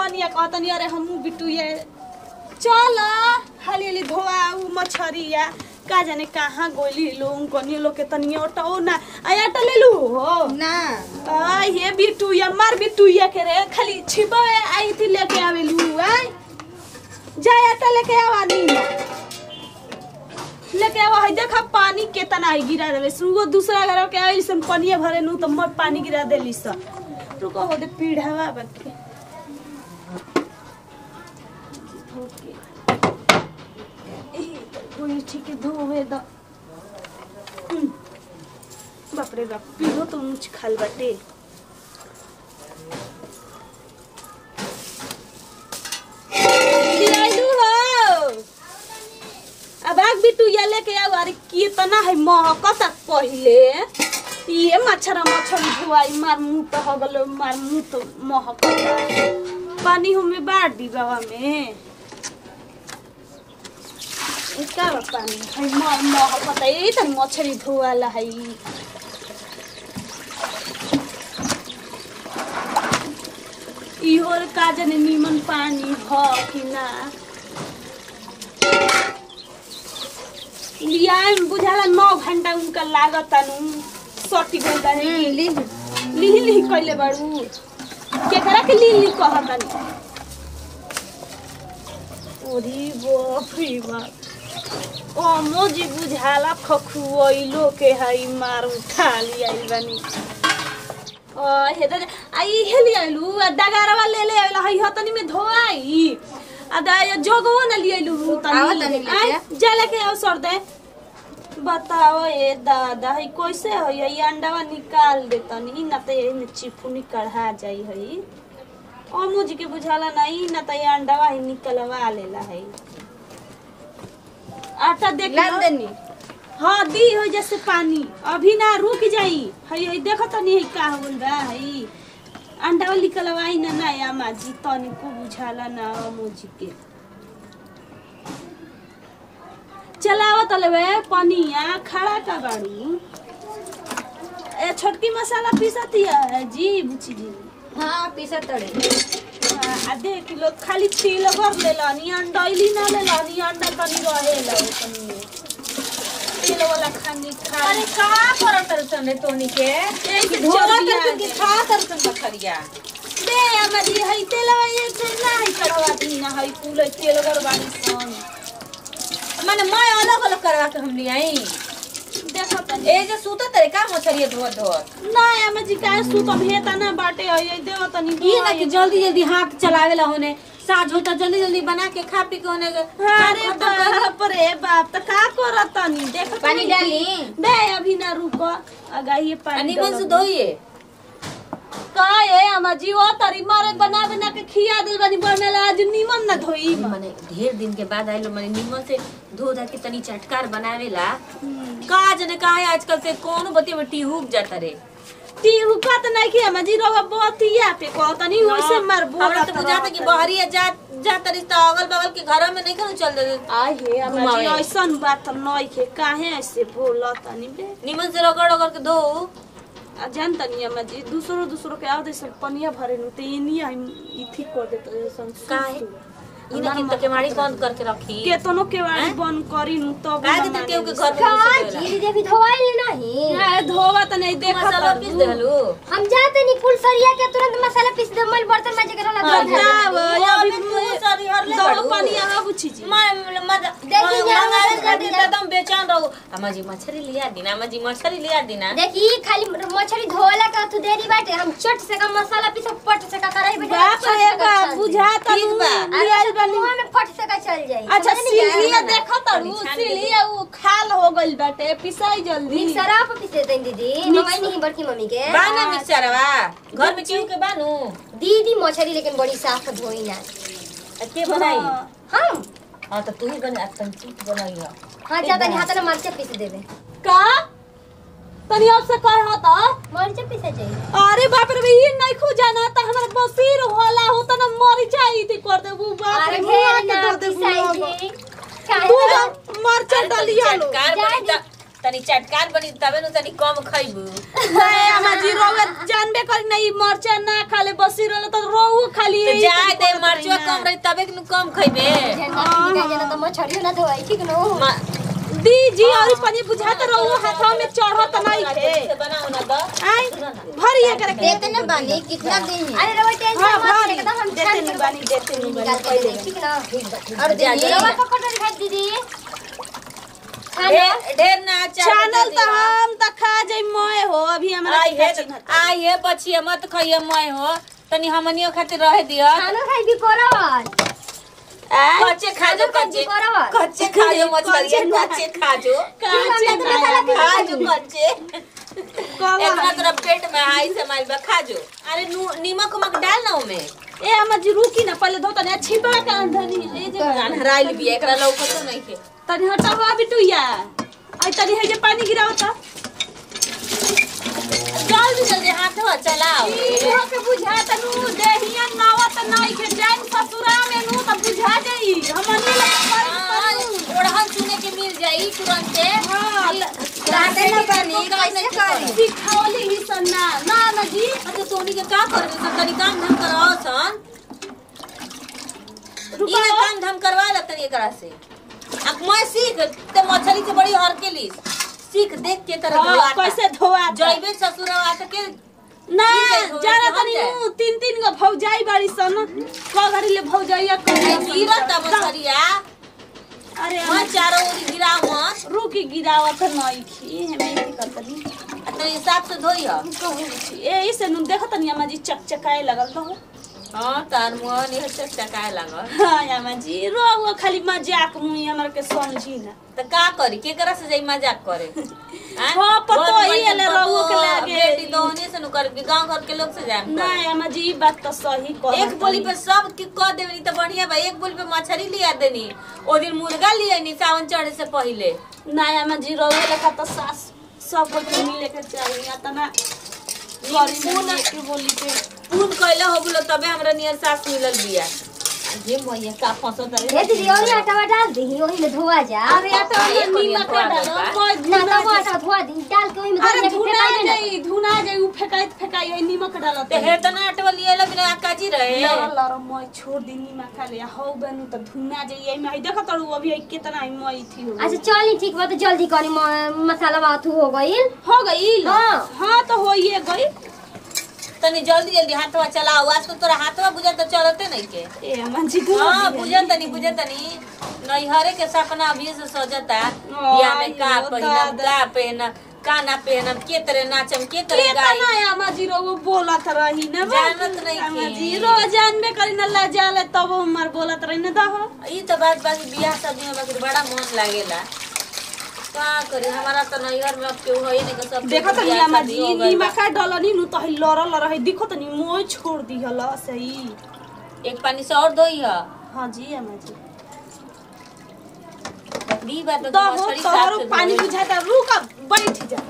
कनिया कहतनी अरे हमहू बिट्टू ये चल हाली हाली धोआ उ मछरिया का जाने कहाँ गोली लोग कनिया लोग के तनिया ओटाओ ना आया ले लू हो ना आ ये बिट्टू या मार बिट्टू या के रे खाली छिपा आई थी लेके आवे लू आई जाया ता लेके आवा नी लेके आवा है देखा पानी केतना है गिरा रहे सुगो दूसरा घर के आई सन पानी भरे नु तो मत पानी गिरा देली स रुको हो दे पीढ़ावा बके ओके ए कोई ठीक है धोवे द हम्म। बाप रे बाप पीढ़ो तो मुझ खाल बाटे लियाइलू हो अब आग बिटू या लेके आओ अरे कितना है महकत पहिले ये मच्छर मच्छर धुआई मार मुंह तो हो गलो मार मुंह तो महकत पानी हमें बाढ़ दी बाबा में इसका बा पानी है म महकत है यही तो मच्छरी धुआला है इहो का जाने नीमन पानी ह कि ना लियाए में बुझाला नौ घंटा उनका लागत नु सटी गइल बानी लिही लिही कइले बाड़ू केकरा के लिही लिही कहतानी ओरी बाप रे बाप ओ मोजी बुझाला खखुइलो के हई मार उठा लियाई बानी ओ हेदर आई हेली आइलू आ डगारवा ले ले आइला हई हतनी में धोआई आ दा ये जोगवो न लियाइलू आवा तनी तनी लेके। आय जा लेके आओ सर दे बताओ ये दादा हई कैसे हई ये अंडावा निकाल दे तनी ना तो ये चिफुनी कढ़ा जाई हई ओ मुझे के बुझाला नहीं ना तो ये अंडावा ही निकलवा लेला हई आटा देख लो। लाल देनी हाँ दी हो जैसे पानी अभी ना रुक जाई हई हई देखो तनी हई का होल बा हई अंडा वाली कलवाई ना ना या माजी तनी को बुझाला ना मोजी के चलाओ तलवे पनिया खड़ा का बाड़ू ए छोटकी मसाला पीसतिया जी बुची जी हाँ पीसा तड़े आ देख लो खाली छील भर लेलनी अंडैली ना लेलनी अंडा तनी रहेला तनी तेल वाला खानी खा अरे का करत तरसन रे तोनी के एक धोला चलिया तरसन के खा तरसन बखरिया दे हमारी हई तेलवा ये से ना हई कढ़वा दी ना हई कुल तेल गरबानी सन माने मैं अलग अलग करवा के हम ले आई देखो तनी ए जे सूत तरे का मछरिया धोत धोत ना हमें जी का सु तो भेता ना बाटे हई देव तनी ये ना कि जल्दी जल्दी हाथ चलावेला होने साज होता जल्दी जल्दी बना के खा पी के होने के अरे बाप रे बाप त का करत तनी देख पानी डाली दे अभी ना रुको अगा ये पानी अनिमन से डालो। धोइए का ए अम्मा जी ओ तरी मारे बना बना के खिया दिल बनी बनला आज नीमन ना धोई माने ढेर दिन के बाद आइलो माने निमन से धो धा के तनी चटकार बनावेला का जने का है आजकल से कौन बतिया में टीहूक जाता रे ती हुकत नहीं कि अम्मा जी रोवा बोतिया पे को तनी वैसे मार बोला हमरा तो बुझाता कि बहरिया जा जाता रिश्ता अगल बगल के घर में नहीं खनु चल दे आय हे अम्मा जी घुमावे। ऐसन बात नहीं के काहे ऐसे बोला तनी बे निमन से रगड़ रगड़ के धो आ जान तनी अम्मा जी दूसरो दूसरो के आवदे सब पनिया भरे नु ते इनी हम इथी कर देत सन काहे? इने की तो केवाड़ी बंद करके रखी केतनो केवाड़ी बंद करी नु तब काहे के ना केहू के माने घर में का घुसे देवेला? जी दीदी धोवाई नहीं अरे धोवा त नहीं देखत मसाला पीस देहलू हम जाते नहीं कुल सरिया के तुरंत मसाला पीस दे मल बर्तन में जगह रला धो बताव अभी तू सारी हर ले दो बाड़ू। पानी आवा बुची जी मैं मत देखी जा, मंगावे मसाला खातिर दिया। एकदम बेचैन रहू अम्मा जी मछली लिया दीना अम्मा जी मछली लिया दीना देखी खाली मछली धोला का तू देरी बाटे हम चट से का मसाला पीस पट से का कराई बेटा बाप रे बाप बुझा त ठीक बा। लियाल बनी मुंह में फट से का चल जाई अच्छा समझ नहीं सीलिया आया? देखत तारू सीलिया उ खाल हो गइल बाटे पिसाई जल्दी मिक्सर आप पीस देते हैं दीदी मम्मी नहीं बड़की मम्मी के बाना मिक्सरवा घर में केहू के बानू दीदी मछली लेकिन बड़ी साफ धोई ना आ के बनाई हाँ। हम हां तो तू ही बना तन चीट बनाई हो हाँ ज्यादा नहीं हाथ में मरचा पीस देवे का तनी अब से कह त मरचा पीसे चाहिए अरे बाप रे ये नहीं खो जाना त हमर बसीर होला हो त न मर जाई थी कर दे वो बाप अरे रे ढेर मुआ के ना दर दे पिसाई बुआ जी तू काहे तो मरचा डलिया लो चटकार बनी त तनी चटकार बनी तबे नु तनी कम खइबू नहीं अम्मा जी रोवे जानबे करी नहीं मरचा ना खाले बसीर होला त रोऊ खाली यही जाए तो दे करत मरचुआ रही कम ना। रही तबे कि नु कम खइबे झंडा पिटी का जना तो मछरी ना धोई ठीक नो म- दी जी और पानी बुझाता रहो हाथों में चढ़त नहीं थे से बनाओ ना द आई भरिए करे के देते ना बानी कितना दिन है अरे रवा टेंशन हाँ मत भरी एकदम हम देते छान नहीं के बानी देते नहीं बानी निकाल के पहले दे ठीक ना और दीदी रवा का कटोरी खाई दीदी खाना ढेर ढेर ना चैनल तो हम तो खा जाई मोए हो अभी हमरा आई हे आई हे बचिए मत खइए मैं हो तनी हमनियो खातिर रह दियो खाना खाई भी कोरावल कच्चे खा जो खाना खाई भी कच्चे कोरावल कच्चे खा जो मछली कच्चे खा जो काचे खा जो कच्चे कवा इतना तोरा पेट में हाई से माइल बा खा जो अरे नु- नीमक उमक डाल ना उमे ए हम जी रुकी ना पहले धो तने छिपा के अंधनी ए जे हराइल भी एकरा लौकतो नहीं के तनी हटा हुआ बिटुया आई तनी है जे पानी गिरावता जल्दी जल्दी हाथ हो चलाओ इहो के बुझा तनु देहिया नावत नहीं के जान ससुरा में नु त बुझा जाई हमनी हाँ, लग ओढ़हन सुने के मिल जाई तुरंत हां दाते ना बानी कैसे करी सिखावली ही सन्ना ना ना जी अच्छा सोनी के का करबे सब तनी काम धाम करवाओ सन रुको इना काम धाम करवा ल तनी एकरा से अब मैं सीख ते मछली से बड़ी हर के ली सीख देख के तरह हाँ, धोआता। कैसे धोआ जइबे ससुरवा त के ना ठीक है, धोए जाना के हम तनी जाए। नु तीन तीन गो भौजाई बाड़ी सन को घरी ले भौजाइया कर गिरत मछलिया अरे मैं चारों ओर गिराव मत रुकी गिरावत नहीं खी हमें की करतनी आ तनी हिसाब से धोई ह ए इसे नु देखत नहीं अम्मा जी चकचकाए लगल तो हां तार मुंह नहीं हसे चकाए लागल हाँ अम्मा जी रो खाली मजाक मुई हमरा के समझी ना त का करी केकरा से जाई मजाक करे हैं? हाँ, पतो बहुत ही बढ़िया है ले पतो, रउओ के लागे। बेटी दोहने से नु कर गांव घर के लोग से जाए ना अम्मा जी ई बात तो सही कह एक बोली पे सब के कह देवनी त बढ़िया बा एक बोली पे मछली लिया देनी ओ दिन मुर्गा लिया नी सावन चढ़े से पहले ना अम्मा जी रो लेखा तो सास सब को मिले के चाहिए तना पून के बोली के पून कइले हो बोलो तबे हमरा नियर सास मिलल बिया जे मैया का फंसत ए दीदी और आटा डाल दी ओही में धोआ जा अरे आटा ये में बढ़िया नीमक थोड़ा डालो सा। कोई ना धुना तो वो आटा धोआ दी डाल के ओही में अरे धोआ धुना के जाई धुना जाई उ फेकाइत फेकाई ओइ नीमक डालो ते हे तना अटवा लिएला बिना काजी रहे लर लर मैं छोड़ दी नीमक खा ले हौ बनु त धुना जाई एमे आई देखत अरु अभी आई कितना आई मैं थी हो अच्छा चली ठीक बा तो जल्दी करी म- मसाला बात हो गइल हो गई हाँ। हाँ तो होइए गई तनी जल्दी जल्दी हाथवा चलाओ आज तो तोरा हाथवा बुझा तो चलते नहीं के ए मंजी हाँ बुझा तनी बुझा तनी नैहरे के सपना अभी से सजता बियाह में का आयो पहिनम दादा। का पहनम का ना पहनम के तरह नाचम के तरह केतना गाई या मजी रो वो बोलत रही ना जानत नहीं थी। मजी रो जानबे करी ना ला जाले तब हमर बोलत रही ना दह ई तो बात बाकी बियाह शादी में बाकी बड़ा मन लागेला का करी हमारा तो नैहर में अब केहू है नहीं के सब देखत बियाह नहीं शादी मजी हो गइल बा। नीमक का डलनी नु तो लर लर है दिखत नहीं मोय छोड़ दी हला सही एक पानी से और धोई है हां जी अम्मा जी दी बात तो दह मछली तोहरो साफ से पानी धोई। बुझाता रुक बैठ जा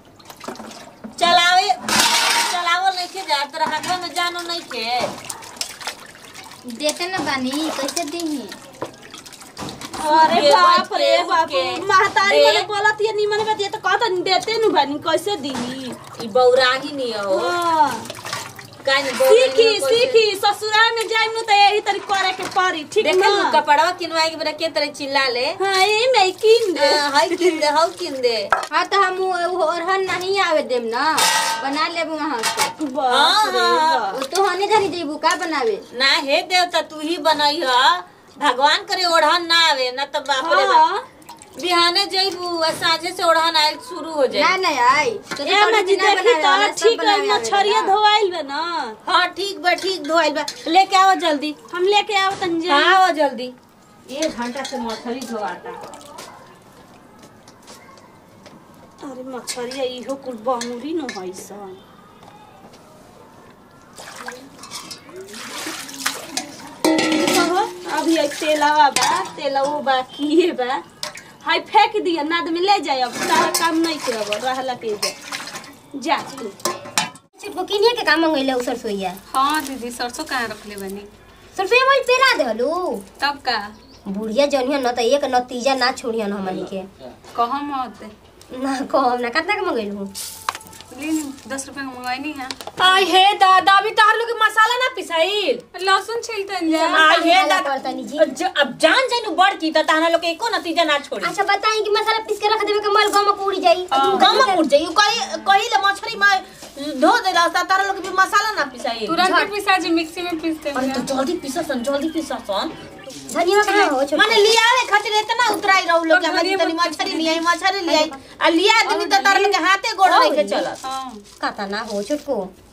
चलावे चलावल नहीं के जा तेरा हाथवा में जानो नहीं के देते ना बानी कैसे दी अरे ये बाप बच रे के, बाप के। महतारी रे। वाले बोलत ये निमन बात ये तो कहत नहीं देते नु बानी कैसे दी ई बौराही नहीं हो हां काहे नहीं बौराही सीखी नहीं हो, कैसे- सीखी ससुराल में जाइम नु तो यही तरी करे के पड़ी ठीक देखे ना नु कपड़वा किनवाए के बेरा के तरह चिल्ला ले हां ये मैं किन दे हाँ, हाय किन दे हाउ किन दे हाँ तो हम वो ओरहन नहीं आवे देम ना बना लेब वहाँ से बाप रे हाँ, बाप वो तो हने धरी जेबू का बनावे ना हे देवता तू ही बनई ह भगवान करे ओढ़न ना आवे ना तो बाप रे बाप हाँ बिहाने जइबू आ साँझे से ओढ़न आयल शुरू हो ना जाए नहीं आई तो ए मैं जी देखी तो ठीक है मछरिया धोवाइल बे ना हाँ ठीक बा ठीक धोइल बा लेके आओ जल्दी हम लेके आव तन जा हाँ आओ जल्दी एक घंटा से मछली धोआता अरे मछरिया इहो कुल बमुरी न होइ सन कहो, अभी एक तेलवा बा तेलवो बा किए बा हाय फेंक दिया नाद में ले जाए अब सारा काम नहीं करब रहला के जा जा तू सिर्फ किनिए के काम मंगैले उ सरसोईया हाँ दीदी सरसों कहाँ रखले बनी सरसोईया मोल पेरा देहलू तब का बुढ़िया जनिया न त एक नतीजा ना छोड़ियन हमनी के कहम मत ना कहम ना कितना के मंगैलू ले दस रुपया का मंगवाई है आई हे दादा अभी तार लोग के मसाला ना पिसाइल लहसुन छिलतन जा आई हे मसाला दादा पड़तनी जी। ज- अब जान जानु बड़ की त ताना लोग के एको नतीजा ना छोड़ी अच्छा बताई कि मसाला पीस के रख देवे के मल गम उड़ जाई गम उठ जाई कही कही ले मछली में धो देला ता तारा लोग के भी मसाला ना पिसाइल तुरंत पिसा जी मिक्सी में पीसते अरे तो जल्दी पिससन जल्दी पिससन धनिया कहाँ हो छोटा माने लियावे खातिर इतना उतराई रहू लोग और हमारी धनिया तनी मत मछली लियाई मछली लियाई आ लिया देनी त तारा लोग के हाथे गोड़ नहीं के चलत हाँ काता ना हो छोटको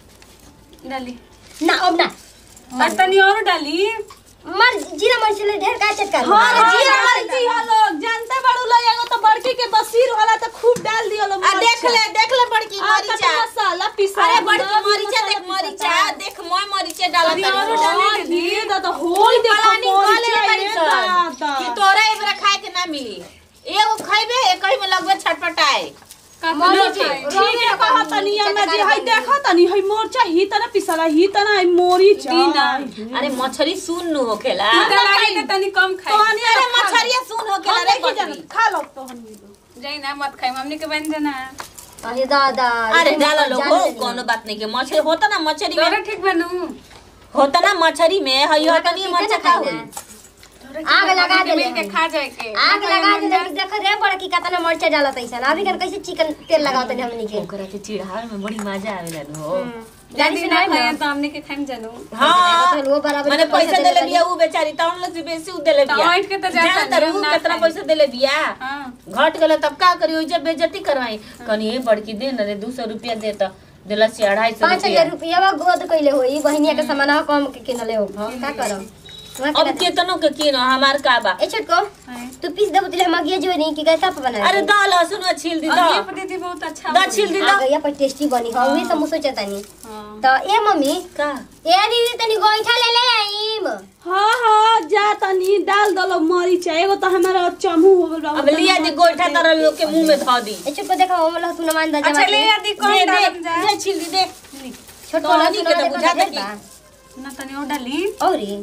डाली ना अब ना और तनी और डाली मर जीरा मर्च ले ढेर का चटका अरे जीरा मर्ची हा लोग जानते बड़ू लोग एगो तो बड़की के बसीर वाला तो खूब डाल दियो लोग आ देख ले देख ले बड़की आ तो मरीचा मसाला पिसा अरे बड़की मरीचा देख मरीचा देख मोय मरीचा डाला तनी और डाले के दी दादा होई देखो पलानी मरीचा गले ये बड़ी दादा। सन कि तोरा एबरा खाए के ना मिली एगो खइबे एकही में लगबे छटपटाए मरीच ठीक है कहा तनी में जे हई देखा तनी हई मोरचा ही तना पिसला ही तना हई मोरीचा दीना। अरे मछली सुन नु होखेला लागे के तनी कम खाई अरे मछलिया सुन होखेला रे बकरी खा लो तो हम जाई ना मत खाई हमनी के बन जाना अरे दादा अरे ये तो डाला लोग जान हो लेनी। कोनो बात नहीं के मछली होता ना मछली तोरा में ठीक बनू होता ना मछली में हई होता नहीं ठीक है मरचा ना का खाना? होई आग लगा दे मिल के खा जाए के आग लगा दे देख रे बड़ा की कतना मर्चा डालत ऐसा अभी कर कैसे चिकन तेल लगावत है हमनी के ओकरा के चिढ़ावे में बड़ी मजा आवेला नु हो गाड़ी से ना नहीं खाए ना तो हमनी के खाई जानू हां तो वो बराबर माने के पैसा देले देले बिया उ बेचारी तौन लोग से बेसी उ देले बिया टमाटर के तो जाता जाना नहीं, तरू ना कितना खाई। पैसा देले बिया हाँ घट गले तब का करी जब बेइज्जती करवाई कनी ए बड़की दे न रे 200 रुपया दे त देला से 250 पाँच रुपया हजार रुपया गोद कैले होई बहनिया के सामान कम के किनले हो का करम वहाँ के अब ना- केतनो के किनो हमार का बा ए छोटको तू पीस देबो तिले हम अगिया जो नहीं कि कैसा पे बना अरे दा लहसुन में छील दी और दा ये दीदी बहुत अच्छा दा छील दी आ दा गया पर टेस्टी बनी हो वही सब मुसो चतानी हाँ। तो ए मम्मी का ए दीदी तनी गोइठा ले ले आईम हाँ हाँ जा तनी डाल दलो मरीचा एगो तो हमारा चमू हो गल बा अब लिया दी गोइठा तर लोग के मुंह में ध दी ए छोटको देखा हम लहसुन मान दा अच्छा ले आदि कौन दे दे डालम जा दे छील दी दे छोटको तो लहसुन नहीं के तो देखो बुझाता ढेर कि- बा। ना तनी और डाली औरी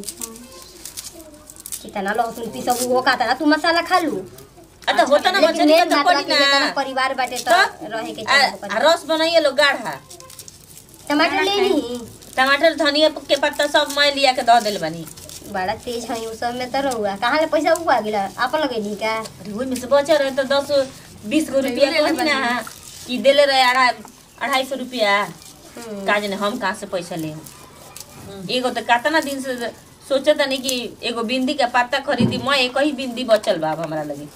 कितना लहसुन पीसब वो काता तू मसाला खा लू आ तो होता ना लेकिन मछली का मेन तो बात पड़ी बाकी जेतना ना परिवार बाटे तो तो रहे के आ चाही आ रस बनाइए लोग गाढ़ा टमाटर ले ली टमाटर धनिया के पत्ता सब मैं लिया के धो देल बनी बड़ा तेज है उस सब में तो रहुआ कहाँ ले पैसा उगवा गेला आप लगेली का अरे ओहि में से बचा रहे तो दस बीस गो रुपया ले ले कही ना कि देले रहे अढ़ाई अढ़ाई सौ रुपया हम्म। का जाने हम कहाँ से पैसा ले एगो तो कितना दिन से सोचत नहीं कि एगो बिंदी के पत्ता खरीदी मैं एक ही बिंदी बचल बा अब हमरा लगे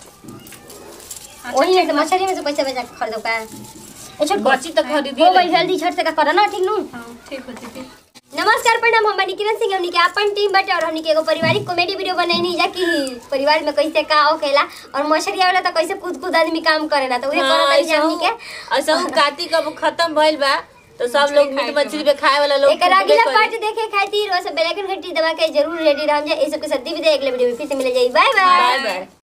वही में से मछली में से पैसा बचा के खरीदो का ए छोट बची तो खरीदी हो गई लेगी। जल्दी छट से का करो ना ठीक नु हाँ ठीक होती थी नमस्कार प्रणाम हम बनी किरण सिंह हमनी के अपन टीम बाटे और हमनी के एगो पारिवारिक कॉमेडी वीडियो बनैनी जा कि परिवार में कैसे का होखेला और मछली आवेला तो कैसे कूद कूद आदमी काम करेला तो उहे हाँ, करत ऐसा हमनी के हूँ- ऐसा हूँ कार्तिक अब खत्म भइल बा तो सब लोग मीट मछली पे खाए वाला लोग एक अगला कुटबे पार्ट करी। देखे खातिर और सब बेल आइकन घंटी दबा के जरूर रेडी रह जाए ए सब के साथ दी विदाई अगले वीडियो में फिर से मिले जाई बाय बाय बाय बाय